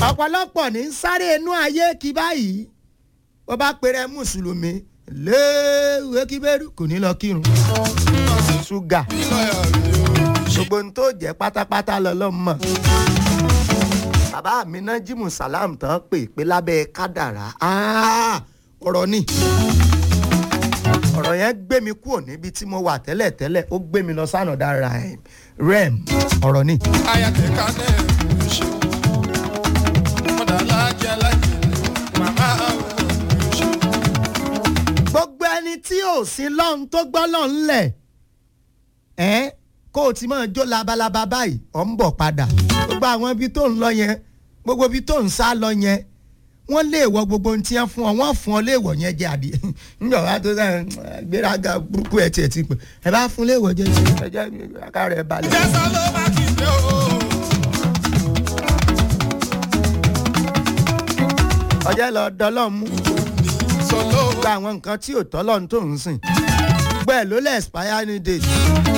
ọ̀pọ̀lọpọ̀ ní sáré inú ayé kí báyìí wọ́n bá pèrè mùsùlùmí léèwé kíbérù kò ní lọ kírun ṣúgà gbogbo ohun tó jẹ́ pátápátá lọ́lọ́mọ bàbá mi náà jimu salam tán pè pé lábẹ́ kádàrá ọ̀rọ̀ ni ọ̀rọ̀ yẹn gbé mi kúrò níbi tí mo wà tẹ́lẹ̀tẹ́lẹ̀ ó gbé mi lọ sánàdá rem ọ̀rọ̀ ni. ayàtẹ̀ ká náà ló ṣe mọ̀dà lájẹ́ lájẹ́ màmá àwọn ṣe. gbogbo ẹni tí ò sí lọ́hún tó gbọ́ lọ́hún lẹ̀ ẹ́ kó o ti máa jó labalábá báyìí ọ̀ ń bọ̀ padà gbogbo àwọn ibi tó ń lọ yẹn gbogbo ibi tó ń sá lọ yẹn wọ́n lè wọ gbogbo ohun tí wọ́n fún ọ wọ́n fún ọ léèwọ̀ yẹn jẹ àdì nígbà wàá tó sẹ́yìn gbéraga burúkú ẹ̀ tiẹ̀ ti pè ẹ bá fún léèwọ̀ jẹ ẹ jẹ́ ká rẹ̀ balẹ̀. jẹ́sán ló bá kí n dé o. ọjọ́ lọ dọ́lọ́ mú sọlọ gba àwọn nǹkan tí ò tọ́lọ́ tó ń sìn gbẹ́ ló lẹ̀ expire ní date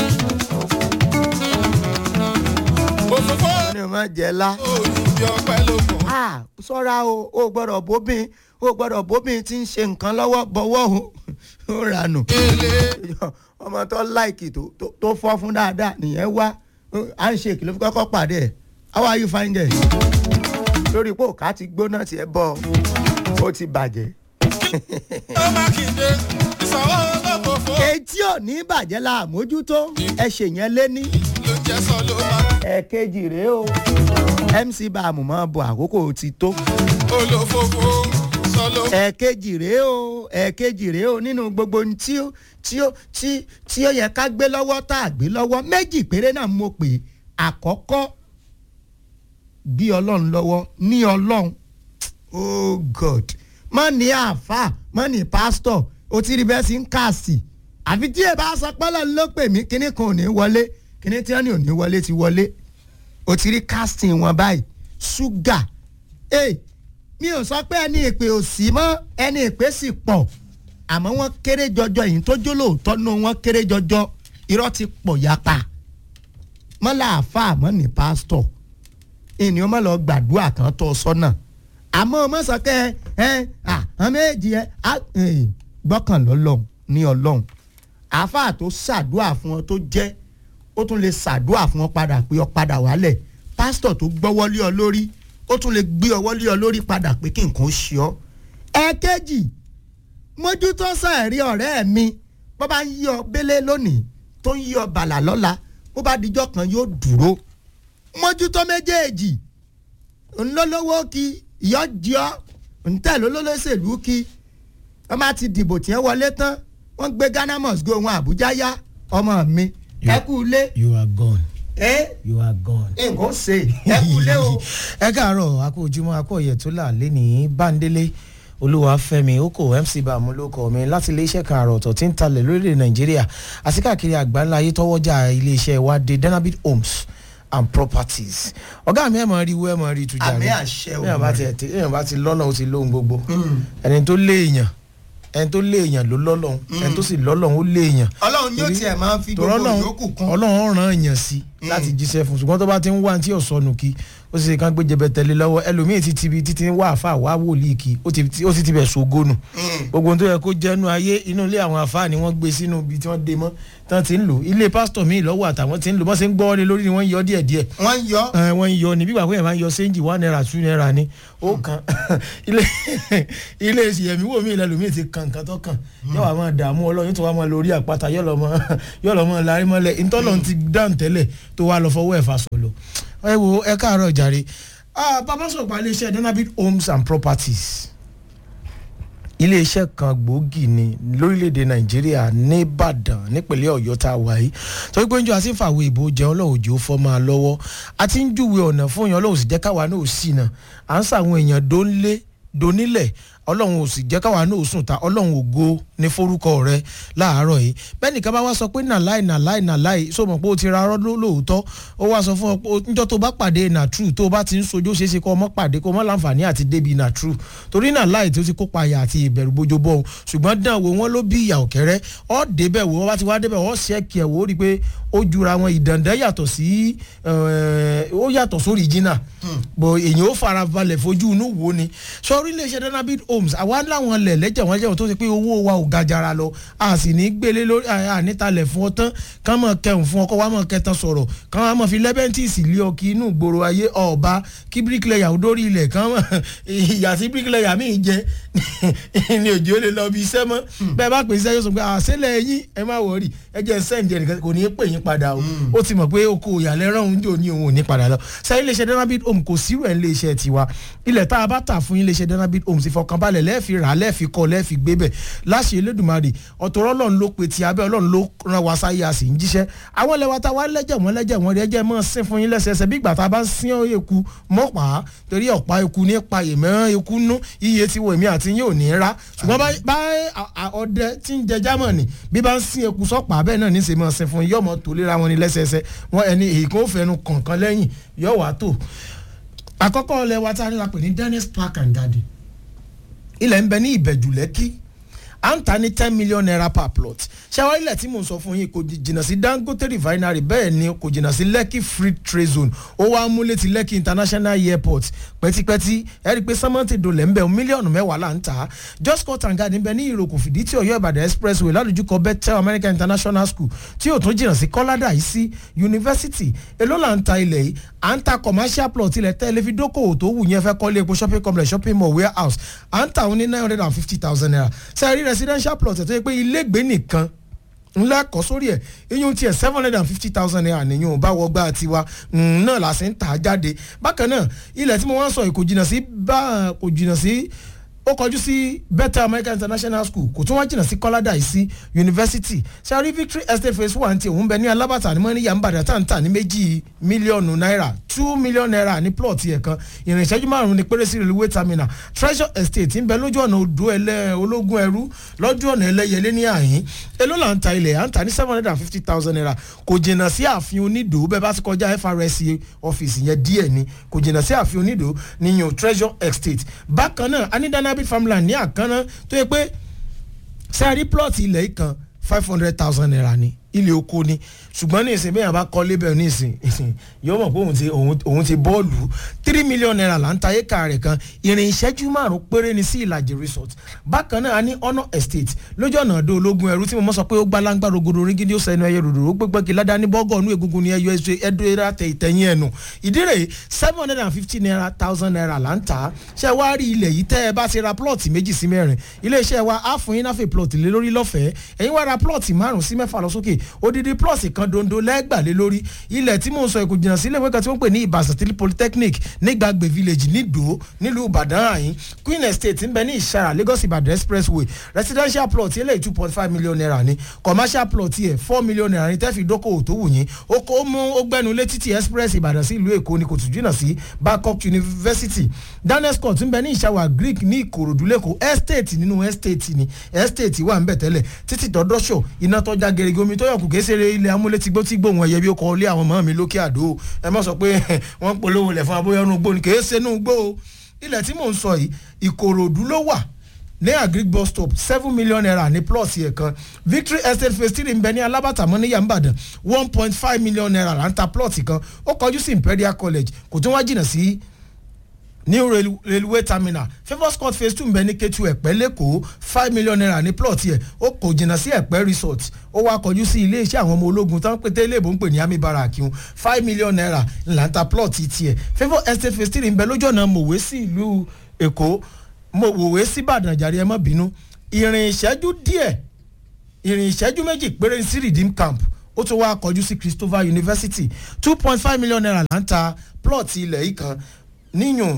òfófó wọ́n ní o máa jẹ lá. òyìnbí ọpẹ́ ló mọ̀. ah sọ́ra o ò gbọ́dọ̀ bóbin ò gbọ́dọ̀ bóbin tí ń ṣe nǹkan lọ́wọ́ bọ́wọ́ o ó ranù èlé ọmọ tó láìkì tó tó- tó fọ́ fún dáadáa nìyẹn wá handshake ló fi kọ́kọ́ pàdé ẹ̀ how are you find it lórí pé òkà ti gbóná tiẹ̀ bọ̀ ó ti bàjẹ́ ló bá kí n dé ìsanwó lọ́fọ̀fọ́ etí ò ní bàjẹ́ la àmójútó ẹ ṣèyẹn lé ní ló jẹ́ sọ ló bá ẹ̀ẹ̀kejì rèé o mc bàmù mọ́ bọ̀ àkókò ti tó olófófó sọlọ ẹ̀ẹ̀kejì rèé o ẹ̀ẹ̀kejì rèé o nínú gbogbo ohun tí ó tí ó tí tí ó yẹ ká gbé lọ́wọ́ tá a gbé lọ́wọ́ méjì péré náà mo pè é àkọ́kọ́ bí ọlọ́run lọ́wọ́ ní ọlọ́run oh god mọ́ ní àáfà mọ́ ní pásítọ̀ o ti rí bẹ́ẹ̀ sí ń kàsì àfi tí èèbá sọ pẹ́lẹ́ ló pè mí kíní kan ò ní wọlé kíní tí wọ́n ní ò ní wọlé ti wọlé o ti rí casting wọn báyìí ṣúgà ee mi ò sọ pé ẹni ìpè ò sí mọ́ ẹni ìpè sì pọ̀ àmọ́ wọ́n kéré jọjọ yìí tó jó lóòótọ́ nù wọ́n kéré jọjọ irọ́ ti pọ̀ yapa mọ́lá àáfà àmọ́ ní pásítọ̀ ènìyàn mọ́ lọ gbàdúrà kan tó sọ́nà àmọ́ ọmọ sọ pé ẹ àwọn méjì ẹ á, eh, gbọ́kàn lọ́lọ́run ní ọlọ́run àáfà tó ṣàdúrà fún ọ tó jẹ́ ó tún lè ṣàdúrà fún ọ padà pé ọ padà wálẹ̀ pásítọ̀ tó gbọ́wọ́ lé ọ lórí ó tún lè gbé ọwọ́ lé ọ lórí padà pé kí nǹkan ó ṣe ọ. ẹ̀ẹ́kejì mójútó sàárì ọ̀rẹ́ mi bó bá ń yí ọ bélé lónìí tó ń yí ọ bàlà lọ́la bó bá dijọ́ kan yóò dúró mójútó méjèèjì ńlọ́lọ́wọ́ kí ìyọ́jọ́ ńtẹ̀lólólóṣèlú kí wọ́n bá ti dìbò tí wọ́n wọlé tán wọ́n gbé ghana must go wọn àbújá yá ọmọ mi ẹ kú ilé you are gone ẹ you are gone. nǹkan ṣe ẹ kú ilé o. ẹ káàárọ̀ akó ojúmọ́ akó ọ̀yẹ̀ tó là lé ní bándélé olúwàfẹ́mi oko mc bàmú ló kọ mi láti iléeṣẹ́ kan àrò ọ̀tọ̀ tí ń talẹ̀ lórílẹ̀ nàìjíríà àti káàkiri àgbáńlá ayé tọ́wọ́jà iléeṣẹ́ wa dé denabit homes and properties ọ̀gá mi ẹ̀ mọ̀ rí wú ẹ̀ mọ̀ rí tujà Àmì rẹ̀ àṣẹ èèyàn bá tiẹ̀ tí- èèyàn bá ti lọ́nà ó ti lóhun gbogbo ẹni tó léèyàn ẹni tó léèyàn ló lọ́lọ́hun ẹni tó sì lọ́lọ́hun ó léèyàn ọlọ́run yóò Torí- tiẹ̀ máa fi tọ́rọ́ gbogbo náà ìyókù kún. ọlọ́run ràn èèyàn sí láti jíṣẹ́ fún ṣùgbọ́n tó bá ti ń wá tí ọ̀sọ́nù kí ó sì ṣe kán gbé jẹbẹ tẹ̀lé lọ́wọ́ ẹlòmíì ti tibi títí ń wá àfa wá wòlíì kí ó ti ó sì ti bẹ̀ sógónù gbogbo ohun tó yẹ kó jẹ́nu ayé inú ilé àwọn àfa ni wọ́n gbé sínú ibi tí wọ́n dé mọ́ tán ti ń lò ilé pásítọ̀ míì lọ́wọ́ àtàwọn ti ń lò bọ́n ṣe ń gbọ́ ọ́ lé lórí ni wọ́n ń yọ díẹ̀ díẹ̀ wọ́n yọ ẹ wọ́n ń yọ ní bíbá pé ẹ̀ máa ń yọ séńjì one naira two naira ni ó kan ilé ilé ìyẹ̀mí wò mí ìlẹ́lu mi ti kan nǹkan tó kàn yóò wá máa dààmú ọlọ́run tó wá máa lórí àpáta yóò lọ mọ yóò lọ mọ lárí mọ́lẹ̀ ntọ́lọ́run ti dáhùn tẹ́lẹ̀ tó wá lọ fọwọ́ ẹ̀ fà sọ̀lọ̀ ẹ wo ẹ káàárọ̀ jàre Ah, bàbá sọ̀rọ̀ pa iléeṣẹ́ denabit homes and properties iléeṣẹ́ kan gbòógì ni lórílẹ̀‐èdè nàìjíríà nìbàdàn nípínlẹ̀ ọ̀yọ́ tá a wà yìí torí pé ń jọ àti ń fàwé ìbò jẹun ọlọ́run òjò fọ́ máa lọ́wọ́ a ti ń júwe ọ̀nà fún èèyàn ọlọ́run sì jẹ́ káwa náà sí náà à ń sàwọn èèyàn dónlé donílẹ̀ ọlọ́run ò sì jẹ́ káwa náà sùn ta ọlọ́run ògo ní forúkọ rẹ láàárọ̀ yìí bẹ́ẹ̀ nìkan bá wá sọ pé nàláì nàláì nàláì sọ mọ̀ pé o ti ra arọ́ lóòótọ́ ó wá sọ fún ọ pé níjọ́ tó bá pàdé nà true tó bá ti ń sojú ṣeé ṣe kó ọmọ pàdé kó ọmọ láǹfààní àti débi nà true torí nàláì tó ti kópa àyà àti ìbẹ̀rù bójó bọ́ ṣùgbọ́n dán wo wọn ló bí ìyà òkẹ́rẹ́ ọ́ débẹ̀ wo wọ́n bá ti wá débẹ̀ wọ́n ṣẹ́ẹ̀kì ẹ̀ wò ó rí i pé ó jura wọn ìdàndẹ́ yàtọ̀ sí ó yàtọ̀ sórí jìnnà bọ̀ èyàn ó fara balẹ̀ fojú inú wo ni sọrí iléeṣẹ́ danabit homes àwa láwọn lẹ̀ lẹ́jẹ̀ wọ́n jẹ́ wọ́n tó ṣe pé owó wa ò ga jara lọ a sì ní gbélé lórí ànítalẹ̀ fún ọ tán kán mọ̀ kẹun fún ọkọ wa mọ̀ kẹtàn sọ̀rọ̀ kán wa mọ̀ fi lẹ́bẹ̀ntìsì lé ọ kí inú gbòòrò ayé ọba kí bíríkìlẹ̀yà ó dórí ilẹ̀ kán mọ̀ ìyà sí bíríkìlẹ̀yà míì jẹ ní òjì ó lè lọ bí iṣẹ́ mọ́ bẹ́ẹ̀ bá pè iṣẹ́ yóò sọ pé àṣẹlẹ̀ yín ẹ má wọrí ẹ jẹ́ sẹ́ǹdì ẹnìkan kò ní í pè yín padà o ó ti mọ̀ pé oko ìyàlẹ́rán òun jò ní òun ò ní padà lọ sẹ́yìn iléeṣẹ́ danabit home kò sírò ẹ̀ iléeṣẹ́ tiwa ilẹ̀ tá a bá tà fún iléeṣẹ́ danabit home sì fọkànbalẹ̀ lẹ́ẹ̀fi rà lẹ́ẹ̀fi kọ́ lẹ́ẹ̀fi gbé bẹ̀ láṣẹ elédùnmarè ọ̀tọ̀rọ̀ ọlọ́run ló pe ti abẹ́ ọlọ́run ló ran wa sáyé a sì ń jíṣẹ́ àwọn ilẹ̀ wa ta wá lẹ́jẹ̀ wọ́n lẹ́jẹ̀ wọ́n rí ẹjẹ́ mọ́ sín fún yín lẹ́sẹẹsẹ bí ìgbà tá a bá ń sín eku mọ́pá torí ọ̀pá eku ní pa èmọ́ eku nú iye tí wo èmi àti yín ò ní rá ṣùgbọ́n bá ọdẹ tí ń jẹ jámọ̀nì bí bá ń sín eku sọ́pà bẹ́ẹ̀ náà ní sè mọ́ sín fún yín yọ̀mọ́ tó léra wọn ní lẹ́sẹẹsẹ wọn ẹni èyí kan ó fẹnu kọ̀ọ̀kan lẹ́yìn yọ̀ wá tó àkọ́kọ́ ọlẹ́ wa tá a ní la pè ní dennis park and garden ilẹ̀ ń bẹ ní ìbẹ̀jù lẹ́kì à ń ta ní ten million naira per plot ṣáwá ilẹ̀ tí mò ń sọ fún yín kò jìnnà sí dangote refinery bẹ́ẹ̀ ni kò jìnnà sí lekki free trade zone ó wá múlé ti lekki international airport pẹ́tipẹ́ti ẹ rí i pé sẹ́mọ́ǹtì dolẹ̀ ń bẹ mílíọ̀nù mẹ́wàá là ń tà just cut and garden bẹ ní ìròkò fìdí tí ọ̀yọ́ ìbàdàn expressway ládùjúkọ bethel american international school tí ò tún jìnnà sí kọ́ládà yìí sí university èló là ń ta ilẹ̀ yìí à ń ta commercial plot ilẹ̀ tẹ́lẹ̀ fi dókòwò tó wù yẹn fẹ́ kọ́lé epo shopping complex shopping mall warehouse à ń ta òun ní nine hundred and fifty thousand naira sẹ́ẹ̀rí residential plot ẹ̀ tó yẹ pé ilégbé nìkan ńlá kọ́ sórí ẹ̀ iyún tiẹ̀ seven hundred and fifty thousand naira nìyún bá wọgbà tiwa náà la sì ń tà á jáde bákan náà ilẹ̀ tí mo wá ń sọ yìí kò jìnnà sí bá kò jìnnà sí ó kọjú sí better american international school kò tún wá jìnnà sí kọ́ládà yìí sí university sari victory estate phase one ti òun bẹ ní alábàtà ní mọ́níyà ń bàdàn tàǹtà ní méjì mílíọ̀nù náírà two million naira ní plot yẹn kan ìrìn ìṣẹ́jú márùn-ún ní péré sí railway terminal treasure estate ń bẹ lójú ọ̀nà odò ẹlẹ́ ológun ẹrú lọ́jú ọ̀nà ẹlẹ́yẹlé ní àhín èló là ń ta ilẹ̀ à ń ta ní seven hundred and fifty thousand naira kò jìnnà sí ààfin onídòó bẹ́ẹ̀ bá ti kọjá FRSC ọ́fíìsì yẹn díẹ̀ ni kò jìnnà sí ààfin onídòó níyàn treasure estate bákan náà anídáná rabbit farmland ní àkànná tó yẹ pé sẹ́ẹ̀rí plot ilẹ̀ yìí kan five hundred thousand naira ni ilé oko ni ṣùgbọ́n ní ìsìn bẹ́ẹ̀ bá kọ́ lébẹ̀ ní ìsìn ìsìn yóò mọ̀ pé òun ti òun ti bọ́ọ̀lù three million naira là ń ta éka rẹ̀ kan ìrìn ìṣẹ́jú márùn péré ni sí ìlàjì resort bákan náà a ní honour estate lójú ọ̀nà àdó ológun ẹrú tí mo mọ̀ sọ pé ó gbá láńgbá rogodo rígídí ó sẹ́nu ẹyẹ ròdòdò ó gbégbé kí ládàá ní bọ́gọ̀ ọ̀nù egungun ní ẹyọ ẹdó ẹdá tẹ ìtẹ̀yìn ẹnu ìdí rẹ̀ seven hundred and fifty naira thousand naira là ń ta ṣé wàá rí ilẹ̀ yìí tẹ́ ẹ bá ti ra plot méjì sí mẹ́rin iléeṣẹ́ wa á fún yín náfẹ̀ plot lé lórí lọ́fẹ̀ẹ́ ẹ̀yin wá ra plot márùn sí mẹ́fà lọ sókè odidi plot kan dondo lẹ́gbàlé lórí ilẹ̀ tí mò ń sọ èkó jìnnà sílé ìwé kan tí wọ́n pè ní ìbàṣà tí polytechnic nígbàgbé village nídò nílùú ìbàdàn àyín queen estate ń bẹ ní ìṣara lagos ìbàdàn expressway residential plot eléyìí two point five million naira ni commercial plot yẹ four million naira ni tẹ́fì dókòwò tó wù yín ó kó mú ó gbẹnu lé títì express ìbàdàn sí ìlú èkó ni kò tún jìnnà sí babcock university daniel scott ń bẹ ní ìṣàwà greek ní ìkòròdú lẹ́kọ̀ọ́ estate nínú estate ni estate wà ń bẹ̀ tẹ́lẹ̀ títì tọ́dọ́ṣọ̀ iná tọ́já gerege omi tó yọkù kéṣeré ilẹ̀ amúlétígbó tí gbóhùn ẹ̀yẹ bí ó kọ́ ilé àwọn ọmọ mi lókè àdó ẹ má sọ pé wọ́n polówó lẹ̀ fún abóyọ́nù gbó ni kèé sẹ́nu gbó o ilẹ̀ tí mò ń sọ yìí ìkòròdú ló wà ní agric bus stop seven million naira ní plus yẹn kan victory estate phase three ń bẹ ní alábàtà mọ́ ní yàmbàdàn one point five million naira là ń ta plot kan ó kọjú sí imperial college kò tún wá jìnnà sí new railway terminal favours court phase two ń bẹ ní ketu ẹ̀pẹ́ lẹ́kọ̀ọ́ five million naira ní plot yẹ ó kò jìnnà sí ẹ̀pẹ́ resort ó wá kọjú sí iléeṣẹ́ àwọn ọmọ ológun tán pété iléèbó ń pè ní army barrack un five million naira ńlá ń ta plot tiẹ̀ favour estate phase three ń bẹ lójú ọ̀nà mòwe sí ìlú èkó mòwe sí ìbàdàn jàre ẹ má bínú ìrìn ìṣẹ́jú díẹ̀ ìrìn ìṣẹ́jú méjì péré sí redeem camp ó tún wá kọjú sí christopher university two point five million naira là ń ta plot ilẹ̀ yìí kan níyùn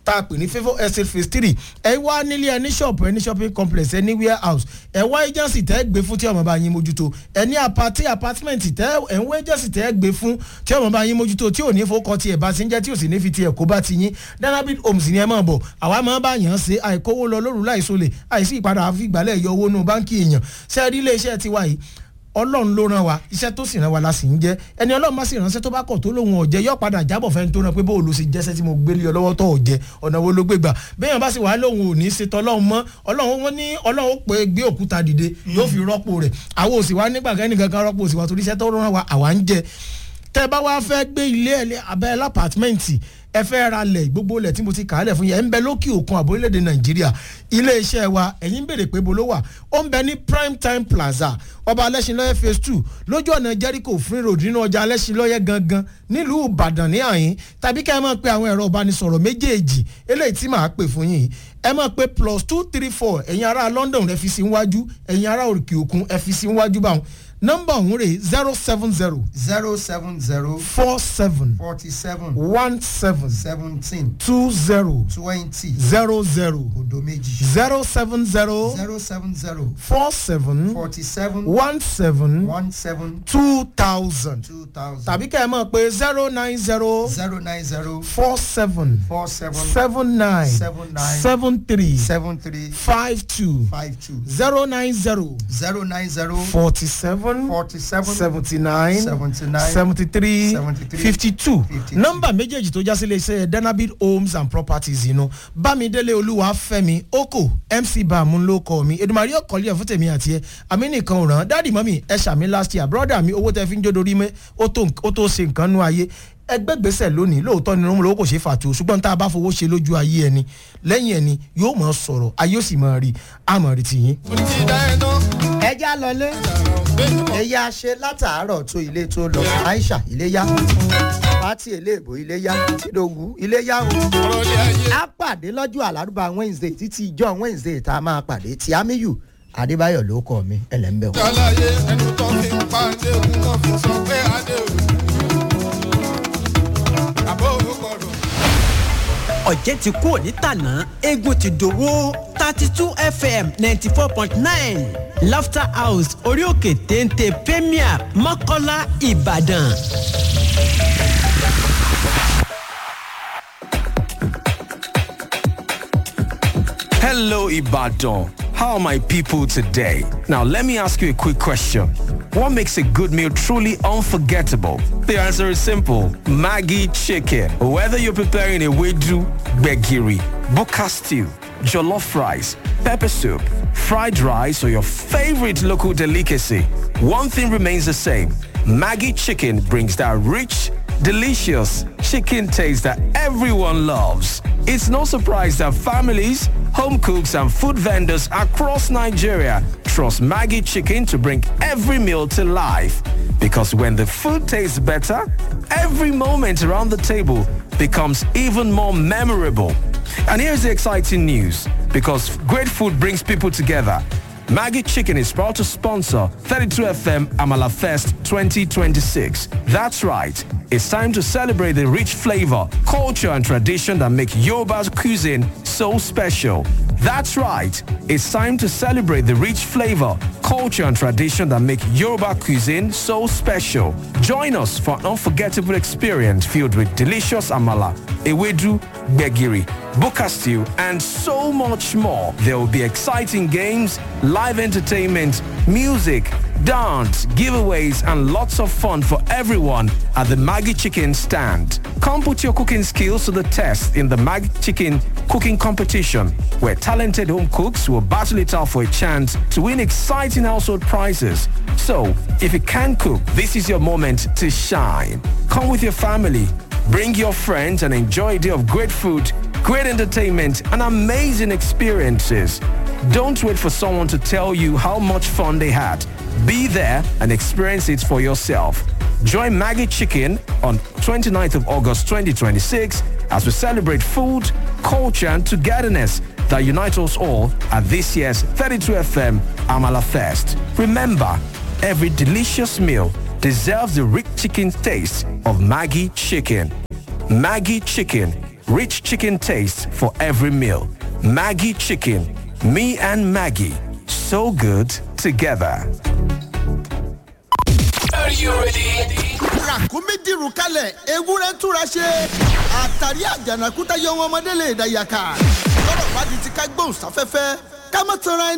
tá a pè ní favour estate phase three ẹ wá nílé ẹ ní ṣọ́ọ̀pù ẹ ní shopping complex ẹ ní warehouse ẹ wá agency tẹ́ gbé fún tí ọmọ bá yín mójútó ẹ ní apati apartment tẹ́ ẹ ń wá agency tẹ́ gbé fún tí ọmọ bá yín mójútó tí ò ní fowókọ tiẹ̀ bá ti ń jẹ́ tí ò sì ní fi tiẹ̀ kó bá ti yín danabit homes ni ẹ máa bọ̀ àwa máa bá yàn án ṣe àìkówó lọ lóru láìsọlẹ̀ àìsí ìpadà àfìgbálẹ̀ yọ owó nù báńkì èèyàn sẹ́ẹ̀rí iléeṣẹ́ tiwa yìí ọlọ́run ló ràn wá iṣẹ́ tó sì ràn wá la sì ń jẹ́ ẹni ọlọ́run bá sì ránṣẹ́ tó bá kọ̀ tó lóun ọ̀jẹ́ yóò padà jábọ̀ fẹ́ni tó ràn pé bóòlù sì jẹ́sẹ́ tí mo gbé lé ọ lọ́wọ́ tó ọ̀jẹ́ ọ̀nà wo ló gbé gbà béèyàn bá sì wà lóun ò ní ṣètò ọlọ́run mọ́ ọlọ́run wọn ní ọlọ́run ó pé gbé òkúta dìde yóò fi rọ́pò rẹ̀ àwọn òsì wa nígbà kẹ́ni kankan rọ́pò òsì wa torí iṣẹ́ tó ràn wá àwa ń jẹ tẹ́ bá wá fẹ́ gbé ilé abẹ́ lápàtmẹ́ǹtì ẹ fẹ́ ra lẹ̀ gbogbo lẹ̀ tí mo ti kà á lẹ̀ fún yẹn ń bẹ lókè òkun àbò orílẹ̀-èdè nàìjíríà iléeṣẹ́ wa ẹ̀yin ń béèrè pé bolo wà ó ń bẹ ní prime time plaza ọba alẹ́sìnlọ́yẹ phase two lójú ọ̀nà jericho free road nínú ọjà alẹ́sìnlọ́yẹ gangan nílùú ìbàdàn ní àyín tàbí kẹ́ ẹ máa pe àwọn ẹ̀rọ ìbánisọ̀rọ̀ méjèèjì eléyìí tí màá pè fún yín ẹ máa pe plus two three four ẹ̀yin ará london ẹ fi sí wájú ẹ̀yin ará òkè òkun ẹ fi sí wájú báwọn nọ́mbà ọ̀hún rè zero seven zero zero seven zero four seven forty seven one seven seventeen two zero twenty zero zero odo méjì zero seven zero zero seven zero four seven forty seven one seven one seven two thousand two thousand tàbí kẹ́ ẹ mọ̀ pé zero nine zero zero nine zero four seven four seven seven nine seven nine seven three seven three five two five two zero nine zero zero nine zero forty seven forty seven seventy nine seventy nine seventy three 73, fifty two 52. nọ́mbà méjèèjì tó já sílé iṣẹ́ danabit homes and properties inú bámidélé olúwa fẹ́mi oko mc bàmú ló kọ́ mi edumari ọkọ̀lẹ́ ẹ̀ fún tèmi àti ẹ àmì nìkan ò ràn dáàdì mọ́mì ẹ ṣàmì last year brother mi owó tẹ fi ń jó dorí mẹ́ ó tó ó tó ṣe nǹkan nú ayé ẹgbẹ́ gbèsè lónìí lóòótọ́ ni irun lówó kò ṣe fàtó ṣùgbọ́n tá a bá fowó ṣe lójú ayé ẹni lẹ́yìn ẹni yóò mọ̀ sọ̀rọ̀ ayé ó sì mọ̀ rí àmọ̀ rí tiyín. onídìí ẹ̀ náà ẹja lọlé ẹyà ṣe látàárọ̀ tó ilé tó lọ aisha iléyà pati eléèbó iléyà tìdógù iléyà o ọ̀rọ̀ ilé ayé a pàdé lọ́jọ́ àlárúbá wednesday títí ìjọ wednesday tá a máa pàdé tí amiyu adébáyọ̀ ló kọ́ mi ẹlẹ́mbẹ̀ wò. aláyé ẹnu tó fi ń pa adéhùn náà fi sọ pé adéhùn àbó gbọdọ̀. ọ̀jẹ̀ ti kú òní tàná eégún ti dòwó thirty two fm ninety four point nine laughter house orí òkè téńté premier mọ́kọ́lá ìbàdàn. Hello, Ibadan. How are my people today? Now, let me ask you a quick question. What makes a good meal truly unforgettable? The answer is simple. Maggie chicken. Whether you're preparing a wedu, begiri, buka stew, jollof rice, pepper soup, fried rice, or your favorite local delicacy, one thing remains the same. Maggie chicken brings that rich, delicious chicken taste that everyone loves. It's no surprise that families, home cooks, and food vendors across Nigeria trust Maggie chicken to bring every meal to life. Because when the food tastes better, every moment around the table becomes even more memorable. And here's the exciting news. Because great food brings people together. Maggie Chicken is proud to sponsor 32FM Amala Fest 2026. That's right. It's time to celebrate the rich flavor, culture, and tradition that make Yoruba's cuisine so special. That's right. It's time to celebrate the rich flavor, culture, and tradition that make Yoruba cuisine so special. Join us for an unforgettable experience filled with delicious amala, ewedu, begiri, buka stew, and so much more. There will be exciting games, live entertainment, music, dance, giveaways, and lots of fun for everyone at the Maggie Chicken stand. Come put your cooking skills to the test in the Maggie Chicken cooking competition, where talented home cooks will battle it out for a chance to win exciting household prizes. So, if you can cook, this is your moment to shine. Come with your family, bring your friends, and enjoy a day of great food, great entertainment, and amazing experiences. Don't wait for someone to tell you how much fun they had. Be there and experience it for yourself. Join Maggie Chicken on 29th of August 2026 as we celebrate food, culture, and togetherness that unite us all at this year's 32FM Amala Fest. Remember, every delicious meal deserves the rich chicken taste of Maggie Chicken. Maggie Chicken, rich chicken taste for every meal. Maggie chicken, me and Maggie, so good together. ràkúnmí dìrù kalẹ̀ ewúrẹ́ túra ṣe àtàrí àjànàkúta yọ wọn ọmọdé lè dàyàkà lọ́rọ̀ bá di ti ká gbóhùn sáfẹ́fẹ́ ká má tanra ẹni.